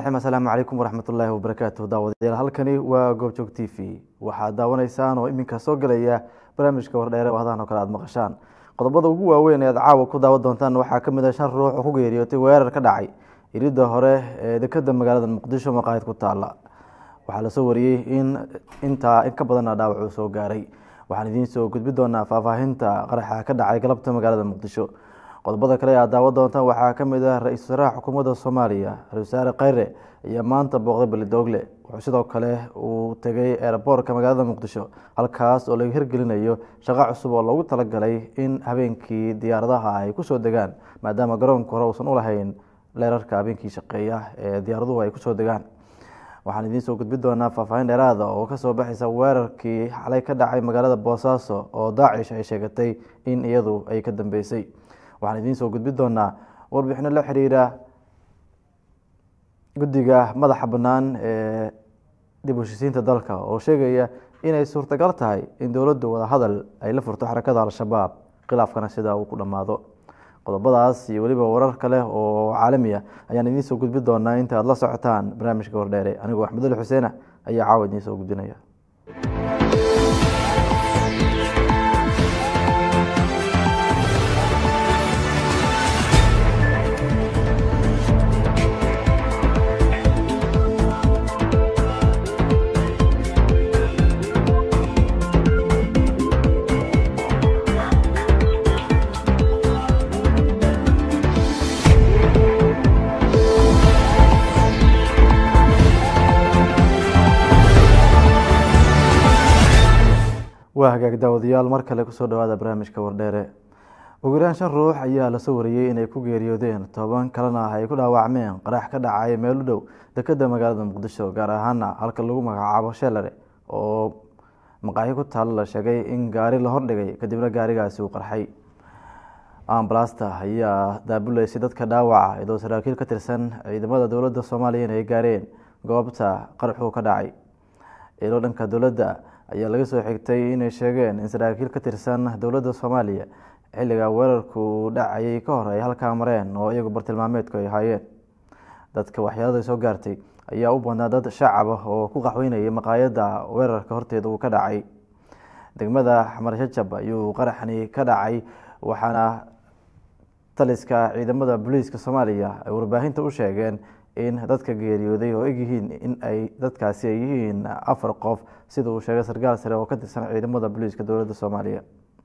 raxiim assalaamu calaykum waraxmatullaahi wabarakaatu daawadayaal halkani waa goobjoog t v waxaad daawanaysaan oo iminka soo gelaya barnaamijka wardheere oo hadahan oo kale aad maqashaan qodobada ugu waaweyn ee aad caawa ku daawan doontaan waxaa kamid ah shan ruux oo ku geeriyootay weerar ka dhacay iridda hore ee dekeda magaalada muqdisho maqaayad ku taala waxaa lasoo wariyey in intaa in ka badana dhaawac uu soo gaaray waxaan idiin soo gudbi doonaa faahfaahinta qaraxa ka dhacay galabta magaalada muqdisho qodobada kale aad daawan doontaan waxaa kamid ah ra-iisul wasaaraha xukuumadda soomaaliya ra-isul wasaare kheyre ayaa maanta booqday beledoogle wuxuu sidoo kale uu tegay eeraboorka magaalada muqdisho halkaas oo laga hirgelinayo shaqo cusub oo loogu talagalay in habeenkii diyaaradaha ay kusoo degaan maadaama garoonka hore uusan ulahayn leerarka habeenkii shaqeeya ee diyaaraduhu ay kusoo degaan waxaan idiin soo gudbi doonaa faahfaahin dheeraada oo kasoo baxaysa weerarkii xalay ka dhacay magaalada boosaaso oo daacish ay sheegatay in iyadu ay ka dambeysay waxaan idiin soo gudbi doonaa warbixino la xiriira guddiga madaxa bannaan ee dib u heshisiinta dalka oo sheegaya inay suurtagal tahay in dowladdu wadahadal ay la furto xarakada al-shabaab khilaafkana sidaa uu ku dhammaado qodobadaas iyo weliba warar kale oo caalami ah ayaan idiin soo gudbi doonaa inta aad la socotaan barnaamijka wardheere anigoo axmedul xuseena ayaa caawa idiin soo gudbinaya waa hagaag daawadayaal mar kale kusoo dhawaada barnaamijka wardheere ugu yaraan shan ruux ayaa lasoo wariyey inay ku geeriyoodeen toban kalena ay ku dhaawacmeen qarax ka dhacay meel u dhow dekeda magaalada muqdisho gaar ahaana halka lagu magacaabo shelare oo maqaaxi ku taalo la sheegay in gaari la hordhigay kadibna gaarigaasi uu qarxay ambalasta ayaa daabuleysay dadka dhaawaca iyadoo saraakiil ka tirsan ciidamada dowladda soomaaliya in ay gaareen goobta qaraxuu ka dhacay ilo dhanka dowladda ayaa laga soo xigtay inay sheegeen in saraakiil ka tirsan dowladda soomaaliya xilliga weerarku dhacayay ka hor ay halkaa mareen oo iyagu bartilmaameedku ay ahaayeen dadka waxyaalada soo gaartay ayaa u badnaa dad shacab ah oo ku qaxweynayay maqaayadda weerarka horteeda uu ka dhacay degmada xamar shajab ayuu qaraxani ka dhacay waxaana taliska ciidamada booliiska soomaaliya ay warbaahinta u sheegeen in dadka geeriyooday oo egyihiin in ay dadkaasi ay yihiin afar qof sida uu sheegay sarkaal sare oo ka tirsan ciidamada booliiska dowladda soomaaliya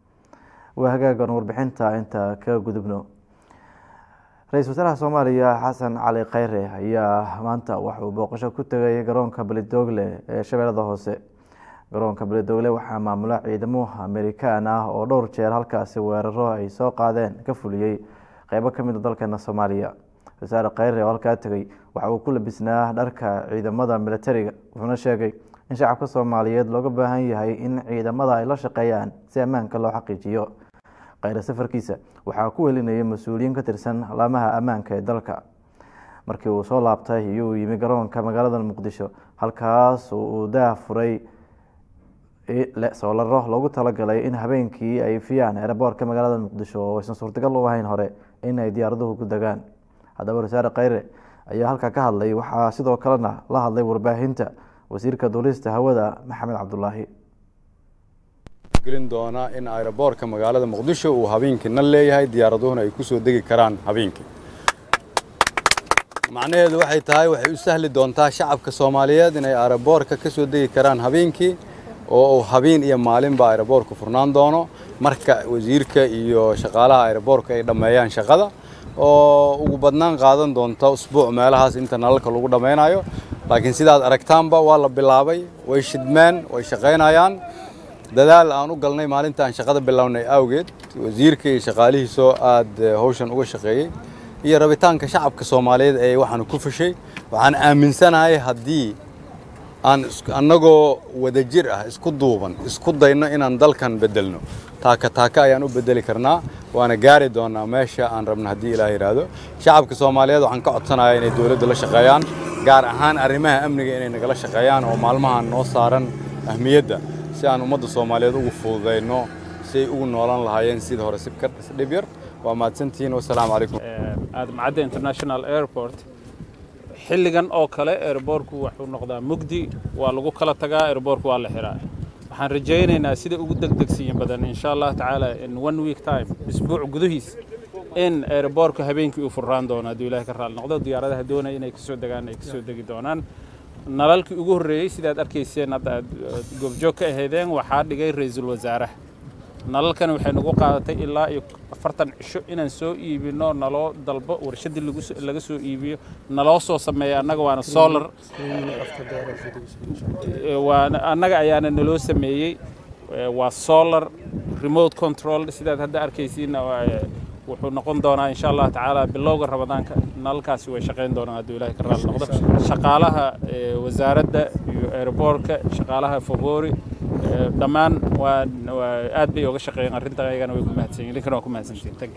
waa hagaagan warbixinta inta ka gudubno ra-iisul wasaaraha soomaaliya xasan cali kheyre ayaa maanta waxauu booqasho ku tegay garoonka beledoogle ee shabeellada hoose garoonka beledoogle waxaa maamula ciidamo amerikaan ah oo dhowr jeer halkaasi weeraro ay soo qaadeen ka fuliyey qeybo kamid a dalkeena soomaaliya wasaare kheyre oo halkaa tegay waxa uu ku labisnaa dharka ciidamada militariga wuxuuna sheegay in shacabka soomaaliyeed looga baahan yahay in ciidamada ay la shaqeeyaan si ammaanka loo xaqiijiyo kheyre safarkiisa waxaa ku helinayay mas-uuliyiin ka tirsan laamaha ammaanka ee dalka markii uu soo laabtay iyuu yimi garoonka magaalada muqdisho halkaas uu daah furay soolaro loogu talagalay in habeenkii ay fiyaan eeraboorka magaalada muqdisho oo aysan suurtagal u ahayn hore in ay diyaaraduhu ku degaan haddaba wasaare kheyre ayaa halkaa ka hadlay waxaa sidoo kalena la hadlay warbaahinta wasiirka duulista hawada maxamed cabdulaahi gelin doonaa in aeroboorka magaalada muqdisho uu habeenkiina leeyahay diyaaraduhuna ay ku soo degi karaan habeenkii macnaheedu waxay tahay waxay u sahli doontaa shacabka soomaaliyeed inay aeroboorka ka soo degi karaan habeenkii oo uu habeen iyo maalinba aeroboorku furnaan doono marka wasiirka iyo shaqaalaha aeroboorka ay dhammeeyaan shaqada oo ugu badnaan qaadan doonta usbuuc meelahaas inta nalalka lagu dhammaynayo laakiin sidaad aragtaanba waa la bilaabay way shidmeen way shaqaynayaan dadaal aan u galnay maalinta aan shaqada bilownay awgeed wasiirka iyo shaqaalihiisoo aad hawshan uga shaqeeyey iyo rabitaanka shacabka soomaaliyeed ee waxaanu ku fashay waxaan aaminsanahay haddii aan annagoo wadajir ah isku duuban isku dayno inaan dalkan beddelno taaka taaka ayaan u beddeli karnaa waana gaari doonaa meesha aan rabno haddii ilaah yidhaahdo shacabka soomaaliyeed waxaan ka codsanayaa inay dowladda la shaqeeyaan gaar ahaan arrimaha amniga inay nagala shaqeeyaan oo maalmahan noo saaran ahmiyadda si aan ummadda soomaaliyeed ugu fududayno si ay ugu noolaan lahaayeen sida hore si ka dhib yar waa mahadsantihiin wasalaamu calaykum aadamcadda international airport xilligan oo kale airboorku wuxuu noqdaa mugdi waa lagu kala tagaa airboorku waa la xiraa waxaan rajaynaynaa sida ugu degdegsiin badan insha allah tacaala in one week time isbuuc gudihiis in airboorku habeenkii uu furraan doono hadduu ilahay ka raali noqdo diyaaradaha doonaya inay kasoo degaan ay kasoo degi doonaan nalalkii ugu horreeyey sidaad arkayseen hadda aad goobjoog ka ahaydeen waxaa dhigay ra-iisul wasaaraha nalalkani waxay nagu qaadatay ilaa iyo afartan cisho inaan soo iibino naloo dalbo warshaddii laga soo iibiyo naloo soo sameeya annaga waana solar waana annaga ayaana naloo sameeyey waa solar remote control sidaad hadda arkaysiinna wuxuu noqon doonaa insha allah tacaala bilowga ramadaanka nalalkaasi way shaqayn doonaan hadduu ilahay ka raali noqdo shaqaalaha wasaaradda iyo airboortka shaqaalaha favori dhammaan waa aad bay oga shaqeeyeen arrinta ayagana way ku mahadsanyiin idinkana waa ku mahadsantihin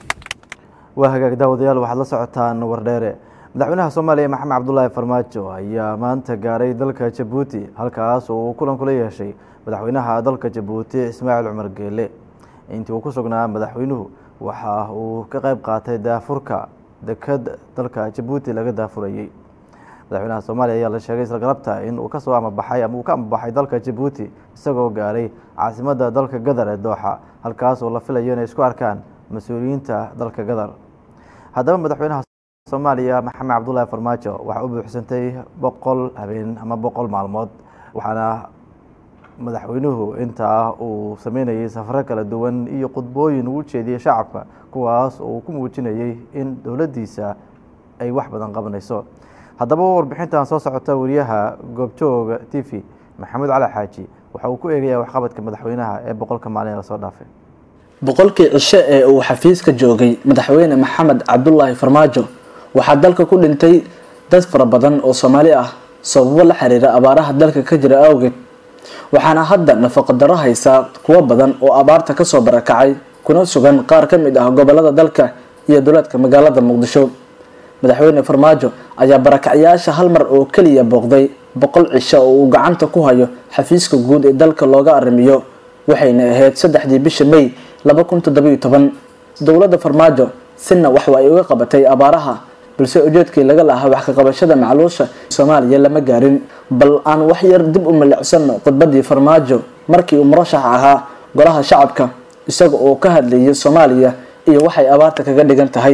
waa hagaag daawadayaal waxaad la socotaan wardheere madaxweynaha soomaaliya maxamed cabdulaahi farmaajo ayaa maanta gaaray dalka jabuuti halkaas oo uu kulan kula yeeshay madaxweynaha dalka jabuuti ismaaciil cumar geele intii uu ku sugnaa madaxweynuhu waxa uu ka qayb qaatay daafurka deked dalka jabuuti laga daafurayey madaxweynaha soomaaliya ayaa la sheegay isla galabta in uu kasoo amabaxay ama uu ka amabaxay dalka jabuuti isagoo gaaray caasimadda dalka gadar ee dooxa halkaas oo la filayo inay isku arkaan mas-uuliyiinta dalka gadar haddaba madaxweynaha soomaaliya maxamed cabdulaahi farmaajo waxaa u buuxsantay boqol habeen ama boqol maalmood waxaana madaxweynuhu intaa uu sameynayay safaro kala duwan iyo khudbooyin uu jeediyey shacabka kuwaas oo uu ku muujinayey in dowladdiisa ay wax badan qabanayso haddaba warbixintan soo socota wariyaha goobjooga t v maxamuud cali xaaji waxa uu ku eegayaa waxqabadka madaxweynaha ee boqolka maalin lasoo dhaafay boqolkii cisho ee uu xafiiska joogay madaxweyne maxamed cabdulaahi farmaajo waxaa dalka ku dhintay dad fara badan oo soomaali ah sababo la xiriira abaaraha dalka ka jira awgeed waxaana hadda nafaqo daro haysaa kuwo badan oo abaarta kasoo barakacay kuna sugan qaar ka mid ah gobolada dalka iyo duleedka magaalada muqdisho madaxweyne farmaajo ayaa barakacyaasha hal mar oo keliya booqday boqol cisho oo uu gacanta ku hayo xafiiska guud ee dalka looga arrimiyo waxayna ahayd saddexdii bisha may laba kun toddobiyo toban dowladda farmaajo sina waxwa ay uga qabatay abaaraha balse ujeedkii laga lahaa wax ka qabashada macluusha soomaaliya lama gaarin bal aan wax yar dib u milicsano khudbadii farmaajo markii uu murashax ahaa golaha shacabka isaga oo ka hadlayay soomaaliya iyo waxay abaarta kaga dhigan tahay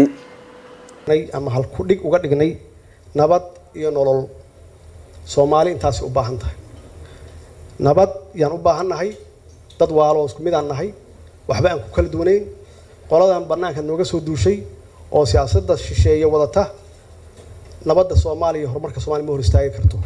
ama halku dhig uga dhignay nabad iyo nolol soomaali intaasi u baahan tahay nabad yaan u baahan nahay dad waalo isku mid aan nahay waxba aan ku kala duwanayn qoladan bannaanka nooga soo duushay oo siyaasadda shisheeye wadata nabadda soomaaliya iyo horumarka soomaliya ma hor istaagi karto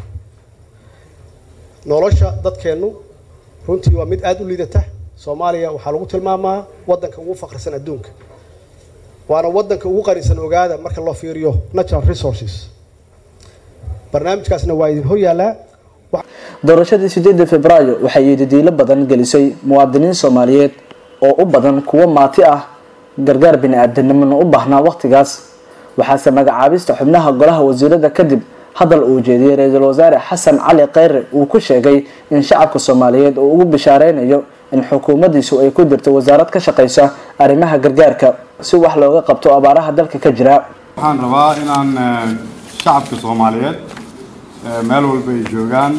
nolosha dadkeennu runtii waa mid aada u liidata soomaaliya waxaa lagu tilmaamaa waddanka ugu faqrisan adduunka waana waddanka ugu qanisan ogaada marka loo fiiriyo natural resources barnaamijkaasna waa idin hor yaallaa doorashadii sideedda februaayo waxay yididiilo badan gelisay muwaadiniin soomaaliyeed oo u badan kuwo maati ah gargaar bini-aadanimona u baahnaa wakhtigaas waxaase magacaabista xubnaha golaha wasiirada kadib hadal uu jeediyey ra-iisul wasaare xasan cali kheyre uu ku sheegay in shacabka soomaaliyeed uu ugu bishaareynayo in xukuumaddiisu ay ku jirto wasaarad ka shaqeysa arrimaha gargaarka si wax looga qabto abaaraha dalka ka jira waxaan rabaa inaan shacabka soomaaliyeed meel walba ay joogaan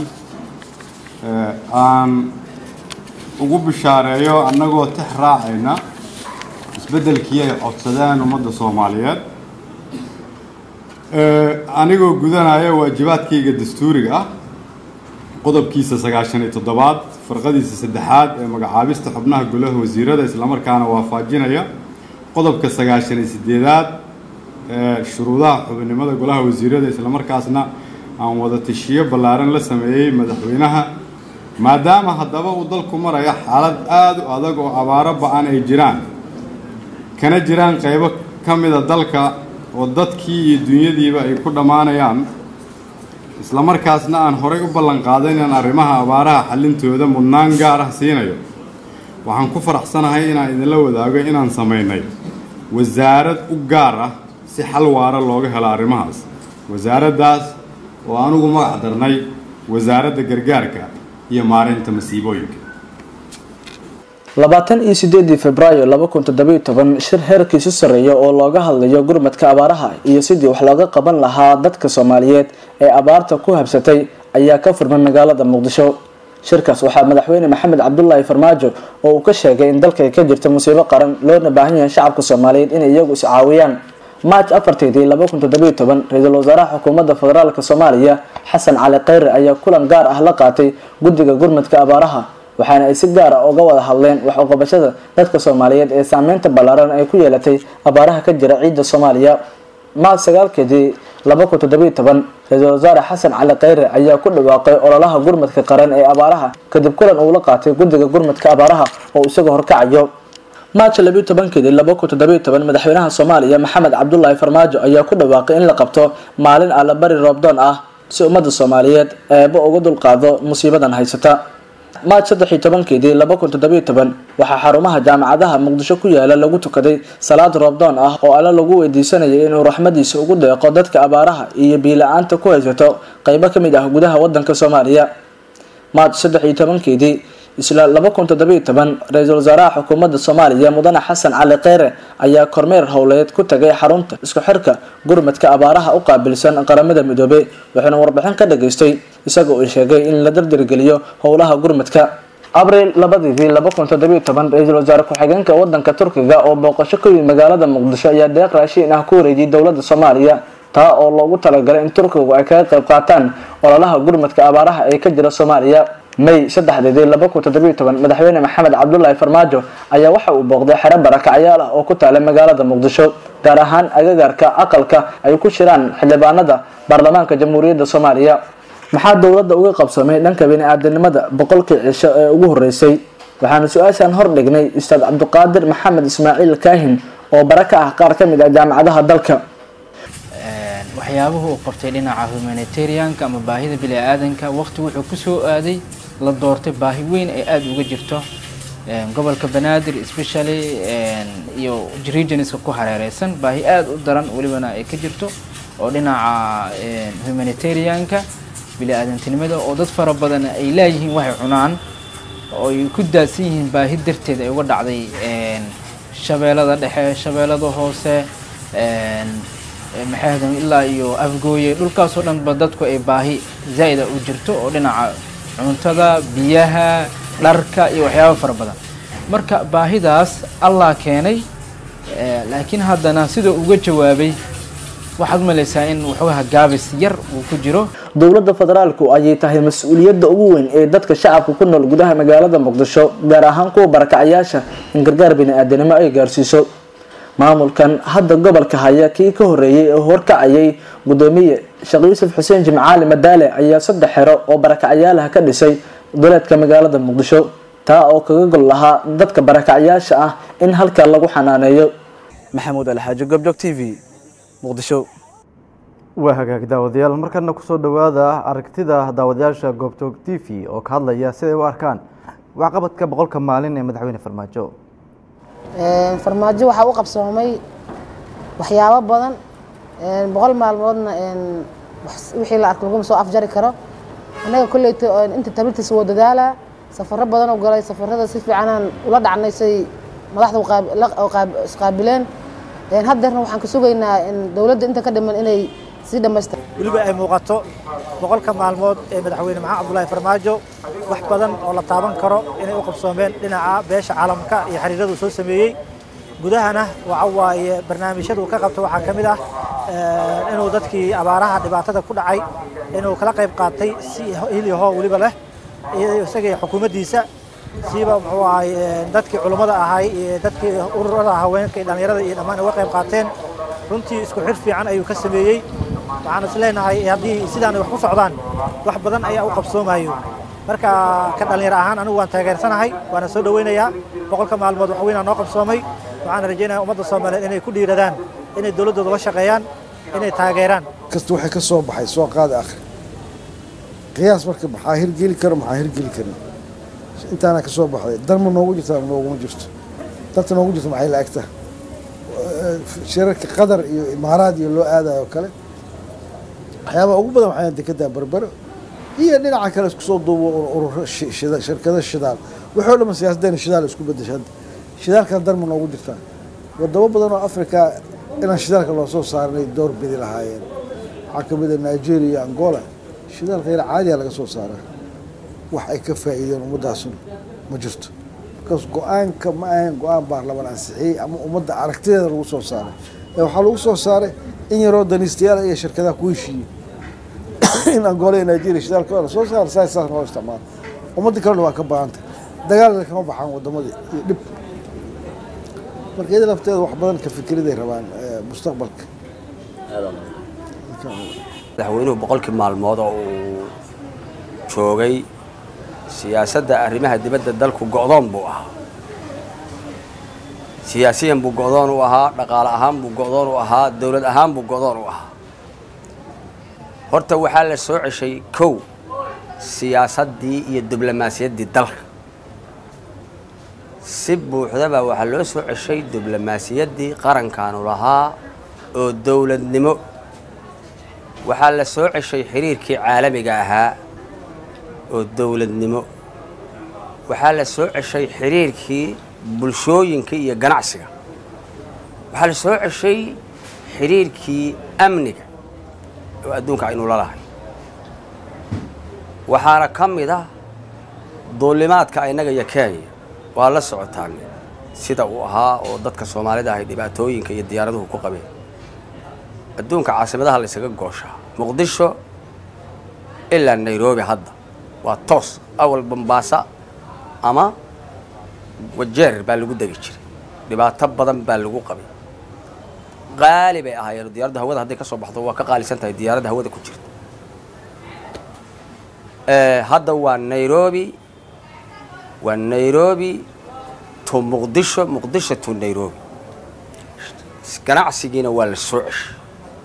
aan ugu bishaareeyo annagoo tix raacayna isbeddelkii ay codsadeen ummadda soomaaliyeed anigoo gudanaya waajibaadkayga dastuuriga ah qodobkiisa sagaashan iyo toddobaad farqadiisa saddexaad ee magacaabista xubnaha golaha wasiirada islamarkaana waafajinaya qodobka sagaashan iyo sideedaad ee shuruudaha xubinimada golaha wasiirada islamarkaasna aan wada tashiyo ballaaran la sameeyey madaxweynaha maadaama haddaba uu dalku maraya xaalad aada u adag oo abaaro ba-an ay jiraan kana jiraan qaybo ka mida dalka oo dadkii iyo dunyadiiba ay ku dhammaanayaan islamarkaasna aan horay u ballan qaaday inaan arrimaha abaaraha xallintooda mudnaan gaar ah siinayo waxaan ku faraxsanahay inaan idinla wadaago inaan samaynay wasaarad u gaar ah si xal waara looga helo arrimahaas wasaaraddaas oo anugu magac darnay wasaaradda gargaarka iyo maareynta masiibooyinka labaatan iyo sideedii februaayo laba kun toddobiyo toban shir heerkiisu sarreeya oo looga hadlayo gurmadka abaaraha iyo sidii wax looga qaban lahaa dadka soomaaliyeed ee abaarta ku habsatay ayaa ka furmay magaalada muqdisho shirkaas waxaa madaxweyne maxamed cabdulaahi farmaajo oo uu ka sheegay in dalka ay ka jirta musiibo qaran loona baahan yahay shacabka soomaaliyeed inay iyagu is caawiyaan march afarteedii laba kun toddobiyo toban ra-iisul wasaaraha xukuumadda federaalk soomaaliya xasan cali kheyre ayaa kulan gaar ah la qaatay guddiga gurmadka abaaraha waxaana ay si gaar ah uga wada hadleen wax uqabashada dadka soomaaliyeed ee saameynta ballaaran ay ku yeelatay abaaraha ka jira ciidda soomaaliya march sagaalkeedii laba kun toddobiyo toban ra-iisul wasaare xasan cali kheyre ayaa ku dhawaaqay ololaha gurmadka qaran ee abaaraha kadib kulan uu la qaatay guddiga gurmadka abaaraha oo isaga horkacayo march labiyo tobankeedii laba kun toddobiyo toban madaxweynaha soomaaliya maxamed cabdulaahi farmaajo ayaa ku dhawaaqay in la qabto maalin allabari roobdoon ah si ummadda soomaaliyeed eeba uga dulqaado musiibadan haysata march saddex iyo tobankeedii laba kun toddobiyo toban waxaa xarumaha jaamacadaha muqdisho ku yaala lagu tukaday salaad roobdoon ah oo alle lagu weydiisanayay inuu raxmadiisa ugu deeqo dadka abaaraha iyo biila-aanta ku haysato qeybo ka mid ah gudaha wadanka soomaaliya march saddex iyo tobankeedii isla laba kun toddobiyo toban ra-iisul wasaaraha xukuumadda soomaaliya mudane xasan cali kheyre ayaa kormeer howleed ku tagay xarunta isku xirka gurmadka abaaraha u qaabilsan qaramada midoobey wuxuuna warbixin ka dhageystay isaga uu sheegay in la dardargeliyo howlaha gurmadka abriil labadiidii laba kun toddobiyo toban ra-iisul wasaare ku-xigeenka wadanka turkiga oo booqasho ka yimid magaalada muqdisho ayaa deeq raashiin ah ku wareejiyay dowladda soomaaliya taa oo loogu talagalay in turkigu ay kaga qayb qaataan ololaha gurmadka abaaraha ee ka jira soomaaliya may saddexdeedii laba kun toddobiyo toban madaxweyne maxamed cabdulaahi farmaajo ayaa waxa uu booqday xero barakacyaal ah oo ku taala magaalada muqdisho gaar ahaan agagaarka aqalka ay ku shiraan xildhibaanada baarlamaanka jamhuuriyadda soomaaliya maxaa dowladda uga qabsamay dhanka bini-aadanimada boqolkii cisho ee ugu horeysay waxaana su-aashaan hor dhignay ustaad cabdiqaadir maxamed ismaaciil kaahin oo bara ka ah qaar ka mid ah jaamacadaha dalka waxyaabuhu uu qabtay dhinaca humanitarianka ama baahida bini-aadanka waqti wuxuu kusoo aaday la doortay baahi weyn ay aada uga jirto gobolka banaadir especially iyo regionska ku hareereysan baahi aada u daran welibana ay ka jirto oo dhinaca humanitarianka bini-aadantinimada oo dad fara badan ay laayihiin waxay cunaan oo ay ku daadsan yihiin baahi darteed ay uga dhacday shabeellada dhexe shabeellada hoose maxaahdan ilaa iyo afgooye dhulkaasoo dhanba dadku ay baahi zaa'ida u jirto oo dhinaca cuntada biyaha dharka iyo waxyaaba fara badan marka baahidaas allah keenay laakiin haddana sidoo uga jawaabay waxaad malaysaa in waxoogaha gaabis yar uu ku jiro dowladda federaalku ayay tahay mas-uuliyadda ugu weyn ee dadka shacabka ku nool gudaha magaalada muqdisho gaar ahaan kuwa barakacayaasha in gargaar bini-aadanimo ay gaarsiiso maamulkan hadda gobolka haya kii ka horeeyey ee horkacayay gudoomiye sheekh yuusuf xuseen jimcaali madaale ayaa saddex xero oo barakacyaalaha ka dhisay duleedka magaalada muqdisho taa oo kaga gol lahaa dadka barakacyaasha ah in halkaa lagu xanaaneeyo maxamuud alxaaji gobjog t v muqdisho waa hagaag daawadayaal markana kusoo dhowaada aragtida daawadayaasha goobjoog t v oo ka hadlaya siday u arkaan waxqabadka boqolka maalin ee madaxweyne farmaajo farmaajo waxaa u qabsoomay waxyaabo badan boqol maalmoodna wixii la arko laguma soo afjari karo annaga kolleyta inta tabirtiisa woo dadaalaa safaro badan oo galay safarada si fiicanaan ula dhacnay say madaxda isqaabileen haddeerna waxaan ka sugaynaa dowladda inta ka dhiman inay sii dhammaystir weliba ay muuqato boqolka maalmood ee madaxweyne maxamed cabdulaahi farmaajo wax badan oo la taaban karo inay u qabsoomeen dhinaca beesha caalamka iyo xiriiradu soo sameeyey gudahana waxa waaye barnaamijyadu ka qabto waxaa ka mid ah inuu dadkii abaaraha dhibaatada ku dhacay inuu kala qayb qaatay si hilyaho weliba leh isagii xukuumaddiisa siiba muxuu ahay dadkii culummada ahay iyo dadkii ururada haweenka iyo dhallinyarada iyo dhammaan uga qayb qaateen runtii isku xir fiican ayuu ka sameeyey waxaan is leenahay haddii sidaan wax ku socdaan wax badan ayaa u qabsoomayo marka ka dhallinyaro ahaan anigu waan taageersanahay waana soo dhoweynayaa boqolka maalmood wax weynaa noo qabsoomay waxaan rajaynaya ummadda soomaaliyeed inay ku dhiiradaan inay dowladdooda la shaqeeyaan inay taageeraan kasta waxay ka soo baxay soo qaada akhri qiyaas marka maxaa hirgeli karo maxaa hirgeli karin intaana ka soo baxday dan ma noogu jirta ama nooguma jirto danta noogu jirto maxay la egtaa shirarka qatar iyo imaaraad iyo loo aadayo kale waxyaabaha ugu badan waxaa dekedaa berbero iyo dhinaca kale isku soo duubo ururo shirkado shidaal waxoo dhamma siyaasaddeena shidaal isku bedesha hadda shidaalkan darma noogu jirtaa wadamo badan oo afrika inaan shidaalka loo soo saarnay door bidi lahaayeen waxaa ka mid a nigeria iyo angola shidaalka yar caadiya laga soo saaraa wax ay ka faa'iideen ummaddaasuna ma jirto markaas go-aanka ma ahayn go-aan baarlamaan ansixiyey ama ummadda aragtideeda lagu soo saaray ee waxaa lagu soo saaray in yaroo daniistayaal iyo shirkadaha ku heshiiyey in angola iyo nigeria shidaalka la soo saara saas saas loo isticmaalo ummadda kalena waa ka baahanta dagaalna kama baxaan wadamadii iyo dhib marka iyada lafteeda wax badan ka fikiriday rabaan mustaqbalka madaxweynuhu boqolkii maalmood oo uu joogay siyaasadda arrimaha dibadda dalku go'doon buu ahaa siyaasiyan buu go'doon u ahaa dhaqaale ahaan buu go'doon u ahaa dowlad ahaan buu go'doon u ahaa horta waxaa la soo ceshay kow siyaasaddii iyo diblomaasiyaddii dalka si buuxdaba waxaa loo soo ceshay diblomaasiyaddii qarankaanu lahaa oo dowladnimo waxaa la soo ceshay xiriirkii caalamiga ahaa oo dowladnimo waxaa la soo ceshay xiriirkii bulshooyinka iyo ganacsiga waxaa la soo ceshay xiriirkii amniga oo adduunka aynu la lahay waxaana ka mid ah duulimaadka innaga iyo kenya waa la socotaan sida uu ahaa oo dadka soomaalida ahay dhibaatooyinka iyo diyaaraduhu ku qabeen adduunka caasimadaha la ysaga gooshaa muqdisho ilaa nairobi hadda waa toos awal bambaasa ama wajeer baa lagu degi jiray dhibaato badan baa lagu qabay qaali bay ahaayeen diyaaradda hawada hadday ka soo baxdo waa ka qaalisan tahay diyaaradda hawada ku jirta hadda waa nairobi waa nairobi to muqdisho muqdisho to nairobi ganacsigiina waa la soo ceshay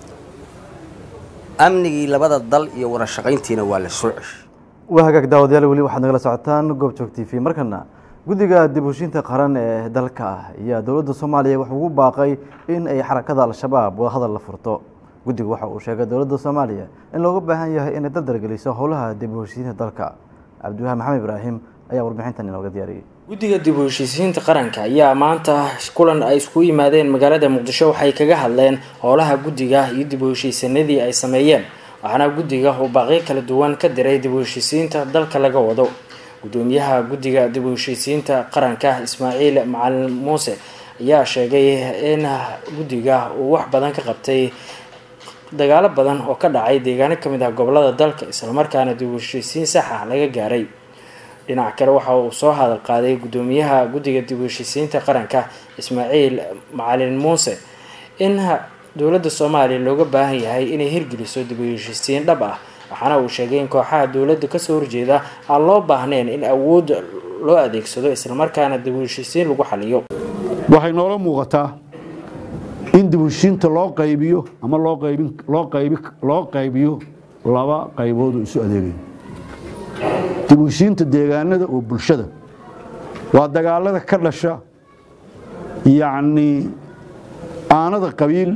amnigii labada dal iyo wada shaqayntiina waa la soo ceshay waa hagaag daawadayaal weli waxaad nagala socotaan goobjoog t v markana guddiga dib heshiinta qaran ee dalka ah ayaa dowladda soomaaliya wuxuu ugu baaqay in ay xarakada al-shabaab wadahadal la furto guddigu waxa uu sheegay dowladda soomaaliya in looga baahan yahay inay dardargeliso howlaha dib u heshiinta dalka cabdiwahaan maxamed ibraahim ayaa warbixintan inooga diyaariyey guddiga dib u heshiisiinta qaranka ayaa maanta kulan ay isku yimaadeen magaalada muqdisho waxay kaga hadleen howlaha guddiga iyo dib u heshiisanadii ay sameeyeen waxaana guddiga uu baaqyo kala duwan ka diray dib u heshiisiinta dalka laga wado gudoomiyaha guddiga dib u heshiisiinta qaranka ismaaciil macalin muuse ayaa sheegay in guddiga uu wax badan ka qabtay dagaalo badan oo ka dhacay deegaano kamid ah gobolada dalka islamarkaana dib u heshiisiin sax ah laga gaaray dhinac kale waxa uu soo hadal qaaday gudoomiyaha guddiga dib u heshiisiinta qaranka ismaaciil macalin muuse in dowladda soomaaliya looga baahan yahay inay hirgeliso dib u heshiisiin dhab ah waxaana uu sheegay in kooxaha dowladda kasoo horjeeda aan loo baahnayn in awood loo adeegsado islamarkaana dib u heshiisiin lagu xaliyo waxay noola muuqataa in dib u heshiinta loo qaybiyo ama loo qaybin loo qaybi loo qaybiyo laba qaybood oo isu adeegayo dib u heshiinta deegaanada oo bulshada waa dagaalada ka dhasha yacni aanada qabiil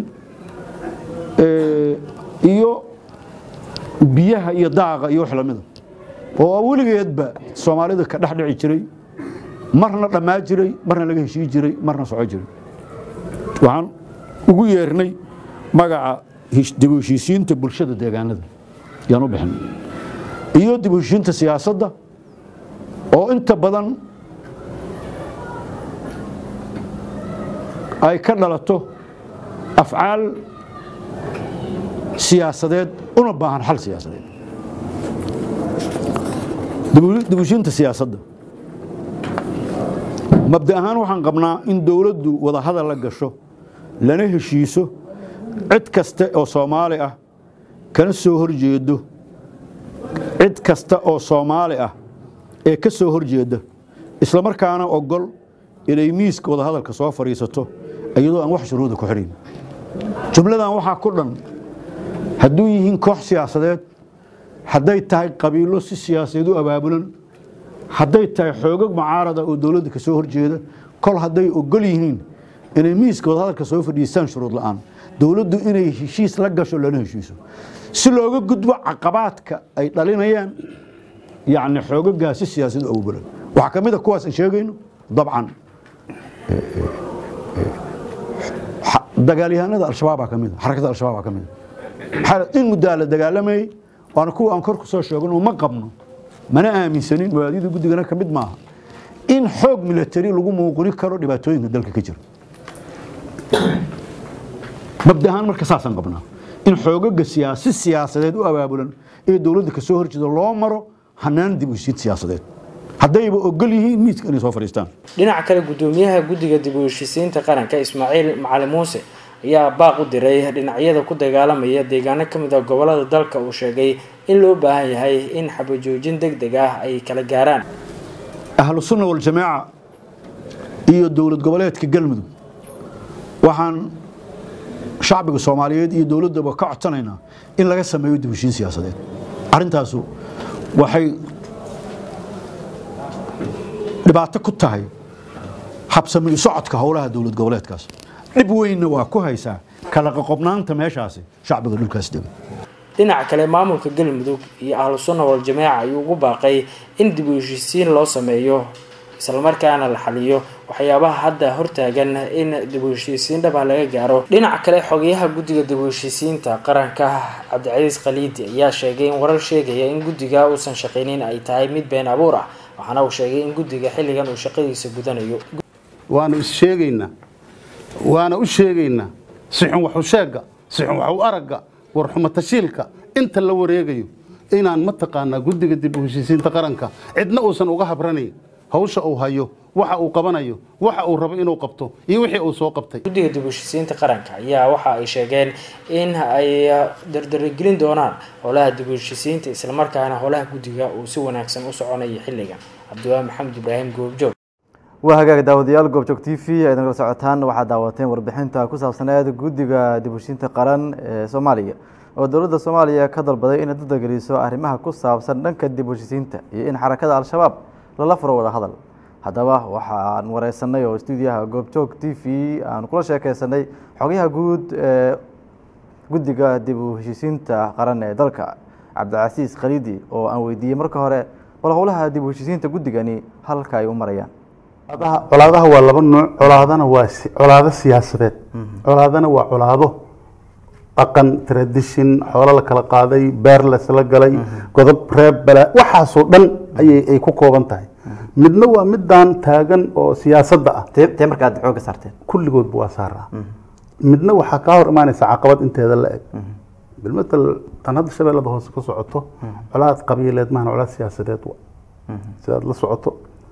iyo biyaha iyo daaqa iyo wax lamida oo weligeedba soomaalida ka dhex dhici jiray marna dhammaa jiray marna laga heshii jiray marna soco jiray waxaan ugu yeernay magaca dib u heshiisiinta bulshada deegaanada yaan u bixin iyo dib u heshiinta siyaasadda oo inta badan ay ka dhalato afcaal siyaasadeed una baahan xal siyaasadeed dib u heshiinta siyaasadda mabda ahaan waxaan qabnaa in dowladdu wadahadal la gasho lana heshiiso cid kasta oo soomaali ah kana soo horjeedo cid kasta oo soomaali ah ee ka soo horjeeda islamarkaana ogol inay miiska wadahadalka soo fadhiisato iyadoo aan wax shuruuda ku xidhayn jumladan waxaa ku dhan hadduu yihiin koox siyaasadeed hadday tahay qabiilo si siyaasadeed u abaabulan hadday tahay xoogag mucaarada oo dowladda kasoo horjeeda kol hadday ogol yihiin inay miiska wadahadalka soo fadhiistaan shuruud la'aan dowladdu inay heshiis la gasho lana heshiiso si looga gudbo caqabaadka ay dhalinayaan yacni xoogagaasi siyaasad awbalan waxaa ka mid a kuwaas aan sheegayno dabcan dagaalyahanada al-shabaabaa ka mid a xarakada al-shabaabaa ka mid a in muddaa la dagaalamayey waana kuwa aan kor ku soo sheegano ma qabno mana aaminsanin mabaadida guddigana ka mid maaha in xoog milatari lagu muuquni karo dhibaatooyinka dalka ka jira mabdahaan marka saasaan qabnaa in xoogaga siyaasi siyaasadeed u abaabulan ee dowladda kasoo horjeeda loo maro hanaan dib u heshiid siyaasadeed haddayba ogol yihiin miiska inay soo fadhiistaan dhinaca kale gudoomiyaha guddiga dib u heshiisiinta qaranka ismaaciil macali muuse ayaa baaq u diray dhinacyada ku dagaalamaya deegaano ka mid ah gobolada dalka uu sheegay in loo baahan yahay in xabajoojin deg deg ah ay kala gaaraan ahlu sunna waljamaaca iyo dowlad goboleedka galmudug waxaan shacbiga soomaaliyeed iyo dowladdaba ka codsanaynaa in laga sameeyo dib u heshiin siyaasadeed arrintaasu waxay dhibaato ku tahay habsami socodka howlaha dowlad goboleedkaas dhib weynna waa ku haysaa kala qoqobnaanta meeshaasi shacbiga dhulkaas dega dhinaca kale maamulka galmudug iyo ahlu sunna waljamaaca ayuu ugu baaqay in dib u heshiisiin loo sameeyo islamarkaana la xaliyo waxyaabaha hadda hortaagan in dib u heshiisiin dhaba laga gaaro dhinaca kale xogeyaha guddiga dib u heshiisiinta qaranka cabdicasiis khaliidi ayaa sheegay in warar sheegaya in guddiga uusan shaqaynin ay tahay mid been abuur ah waxaana uu sheegay in guddiga xilligan uu shaqadiisa gudanayo waanu is sheegaynaa waana u sheegaynaa sixun waxu sheega sixun waxu aragga warxumo tashiilka inta la wareegayo inaan mataqaanaa guddiga dib u heshiisiinta qaranka cidna uusan uga habranayn hawsha uu hayo waxa uu qabanayo waxa uu rabo inuu qabto iyo wixii uu soo qabtay guddiga dib u heshiisiinta qaranka ayaa waxa ay sheegeen in ay dardaragelin doonaan howlaha dib u heshiisiinta islamarkaana howlaha guddiga uu si wanaagsan u soconayo xilligan cabdiwaahi maxamed ibraahim goobjoog waa hagaag daawadayaal goobjoog t v ay nagala socotaan waxaad daawateen warbixinta ku saabsaneed guddiga dib u heshiinta qaran ee soomaaliya oo dowladda soomaaliya ka dalbaday inay dadageliso arrimaha ku saabsan dhanka dib u heshiisiinta iyo in xarakada al-shabaab lala furo wada hadal haddaba waxaan wareysanay oo stuudiyaha goobjoog t v aan kula sheekeysanay xogayaha guud ee guddiga dib u heshiisiinta qaran ee dalka cabdicasiis khaliidi oo aan weydiiyey marka hore bal howlaha dib u heshiisiinta guddigani halka ay u marayaan colaadaha waa laba nuuc colaadana waa colaado siyaasadeed colaadana waa colaado dhaqan tradition xoolo la kala qaaday beer lasla galay godob reeb bala waxaasoo dhan ayay ay ku kooban tahay midna waa midaan taagan oo siyaasadda ah tee marka aad xooga saarteen kulligoodba waa saaraa midna waxaa kaa hor imaanaysa caqabad inteeda la eg bilmatal tan hadda shabeellada hoose ka socoto colaad qabiileed maahan colaad siyaasadeed wa sidaad la socoto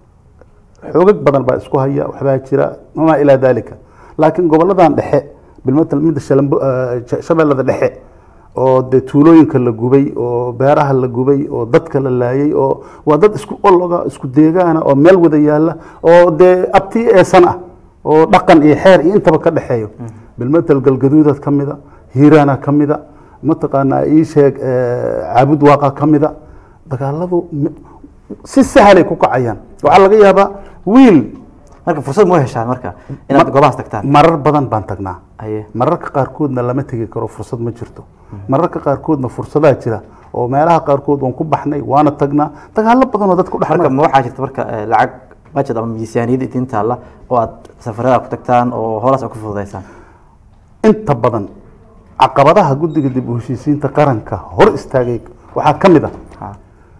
xoogag badan baa isku haya waxbaa jira wamaa ilaa dalika laakiin goboladan dhexe bilmatal midda shabeellada dhexe oo dee tuulooyinka la gubay oo beeraha la gubay oo dadka la laayay oo waa dad isku ologa isku deegaana oo meel wada yaala oo dee abti eesan ah oo dhaqan iyo xeer iyo intaba ka dhexeeyo bilmatal galgaduudaad ka mida hiiraana ka mida mataqaanaa ii sheeg caabud waaqa ka mida dagaaladu si sahalay ku kacayaan waxaa laga yaabaa wiil marka fursad ma heshaan marka inaad goobahaas tagtaan marar badan baan tagnaa mararka qaarkoodna lama tegi karo fursad ma jirto mararka qaarkoodna fursadaa jira oo meelaha qaarkood waan ku baxnay waana tagnaa dagaalo badan oo dadku marka ma waxaa jirta marka lacag budget ama miisaaniyad idin taalla oo aad safarada ku tagtaan oo howlaas aad ku fududaysaan inta badan caqabadaha guddiga dib u heshiisiinta qaranka hor istaagay waxaa ka mid ah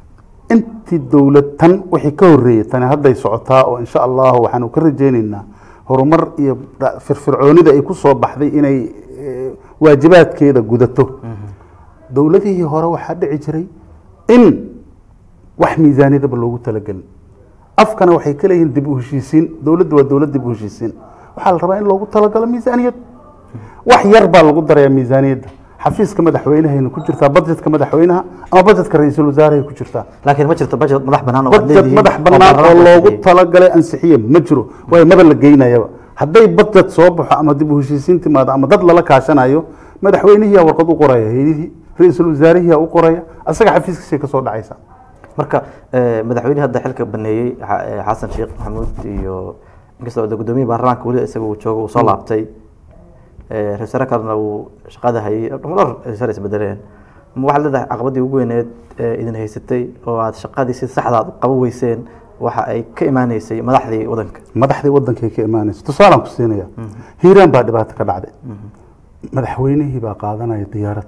intii dowlad tan wixii ka horreeyey tani hadday socotaa oo insha allahu waxaanu ka rajaynaynaa horumar iyo firfircoonida ay ku soo baxday inay waajibaadkeeda gudato dowladihii hore waxaa dhici jiray in wax miisaaniyadaba loogu talagelin afkana waxay ka leeyihiin dib u heshiisiin dowladda waa dowlad dib u heshiisiin waxaa la rabaa in loogu talagalo miisaaniyad wax yar baa lagu darayaa miisaaniyadda xafiiska madaxweynahayna ku jirtaa budgetka madaxweynaha ama budgetka ra-iisul wasaarahay ku jirtaa laakiin ma jirto budget madax bannaan oo budget madax bannaan oo loogu talagalay ansixiye ma jiro waayo maba la geynayaba hadday budget soo baxo ama dib u heshiisiin timaado ama dad lala kaashanayo madaxweynihiyaa warqad u qoraya hayadihii ra-iisul wasaarihiyaa u qoraya asaga xafiiskiisay kasoo dhacaysa marka madaxweynihi hadda xilka baneeyey xasan sheekh maxamuud iyo inkastoo gudoomiye baarlamaanka weli isaga uu joogo uu soo laabtay ra wasaare kalena uu shaqada hayay dhowr wasaare isbedeleen ma waxaad leedahay caqabadii ugu weyneed ee idin haysatay oo aad shaqadii si saxda aad u qaban weyseen waxa ay ka imaaneysay madaxdii wadanka madaxdii wadankay ka imaanaysa tusaalaan ku siinaya hiiraan baa dhibaato ka dhacday madaxweynihii baa qaadanaya diyaarad